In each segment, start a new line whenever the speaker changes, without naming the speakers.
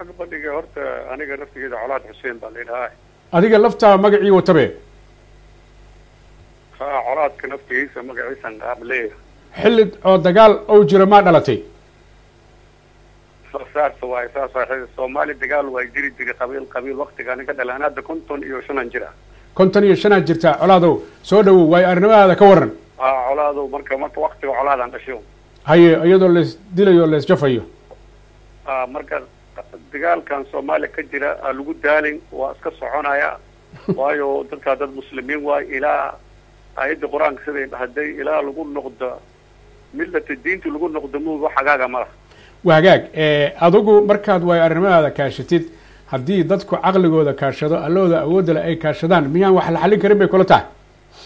xagga bandhiga horta aniga naftigeeda colaad xuseen baa laydhahaa
adiga laftaa magacii watabe
ha colaadka naftigiisa magaciisan qaab leeyahay
xilli oo dagaal ou jiro maa dhalatay
saas waay saas waay soomaali dagaal waa jiri jiray qabiil qabiil waktigaan ka dhalaan hadda konton iyo shanan jira
konton iyo shanaad jirtaa colaadow soo dhawow waayo arrimadaada ka waran
ha colaadu marka marka waktiga colaadaan dhasho
haye iyadoo lees dilayo lees jafayo
ha marka dagaalkan soomaaliya ka jira aa lagu daalin waa iska soconaya waayo dadkaa dad muslimiin waay ilaa aayadda qur-aanka siday dhahday ilaa lagu noqdo millata diinta lagu noqdo muuga xagaaga ma laha
waa hagaag adigu markaad waayo arrimadaada kaashatid haddii dadku caqligooda kaashado allooda awoodda le ay kaashadaan miyaan wax la xallin karin bay kula tahay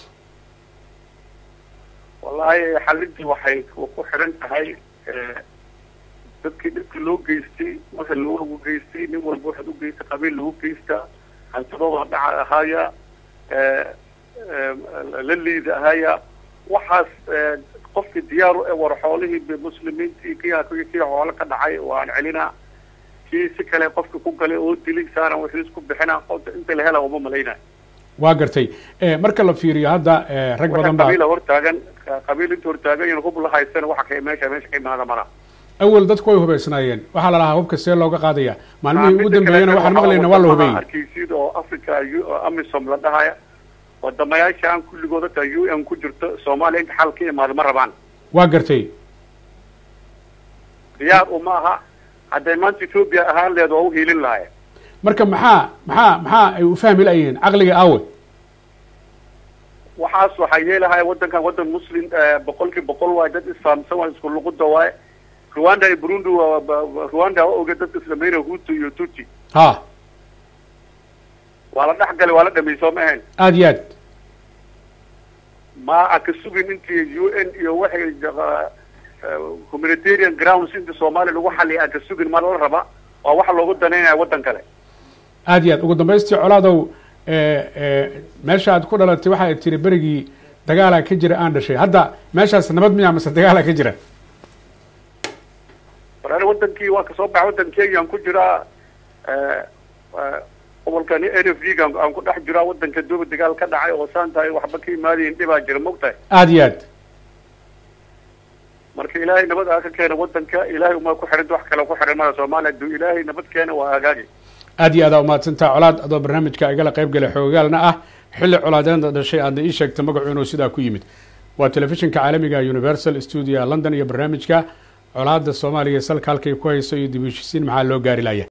wallaahi xalintii waxay ku xiran tahay dadkii dhibkii loo geystay marka loogu geystay nin walba waxaad u geystay qabiil lagu geystaa hantidooda dhaca ahaaya la liida ahaaya waxaas qofkii diyaaru e war xoolihii muslimiintii kia kii xoolo ka dhacay waan celinaa kii si kale qofki ku galay oo dilay saaran wixii isku bixina qofta inta la hela uma malaynayo
waa gartay marka la fiiriyo hadda rag badan baa
qabiila hortaagan qabiil inta hortaagan yan hub la haysana waxa ka meesha meesha ka imaada mala
awel dadku way hubaysnaayeen waxaa la lahaa hubka see looga qaadaya maalmihii ugu dambeeyana waxaan maqlayna waa la hubeeyey
arkiisid oo africa amisom la dhahaya wadamayaashaan kulligooda ta u n ku jirto soomaaliya inta xal ka imaado ma rabaan
waa gartay
diyaar uma aha hadday maanta ethoobia ahaan leed waa uhiilin lahaye
marka maxaa maxaa maxaa ay u fahmi layihiin caqliga aawe
waxaas waxaa yeelahaya waddankan waddan muslim boqolkii boqol waay dad isfahamsan waa isku luquda waay rwanda iyo burundi rwanda waa oge dad islameyna hutu iyo tuti
ha
waa la dhex galay waa la dhameey soo ma ahayn
aada iyo aad
ma a ka sugin intii u n iyo waxay humanitarian grounds inta soomaaliya lagu xaliya aan ka sugin ma la raba waa waxa loogu danaynaya waddan kale
aada iyo aad ugu dambaystii colaadow meesha aad ku dhalatay waxa ay tiri berigii dagaalaa ka jira aan dhashay hadda meeshaas nabad miyaa mase dagaalaa ka jira
war wadankii waa kasoo baxa waddankeygi aan ku jiraa gobolkan n f d aan ku dhex jiraa waddanka dooba dagaal ka dhacay oo saan tahay waxba ka imaadayin dhibaa jira mogtahay
aada iyo aad
marka ilaahay nabad aa ka keena waddanka ilaahay uma ku xidhanta wax kale ku xidhan mada soomaaliya haduu ilaahay nabad keena waa hagaagi
aad iyo aadaa umahadsantaa colaad adoo barnaamijka igala qayb galay xoogaalna ah xilli colaadeeda dhashay aadna ii sheegta magacu inuu sidaa ku yimid waa telefishinka caalamiga universal studio london iyo barnaamijka colaada soomaaliya salka halkay ku hayso iyo dib u heshisiin maxaa loo gaari laya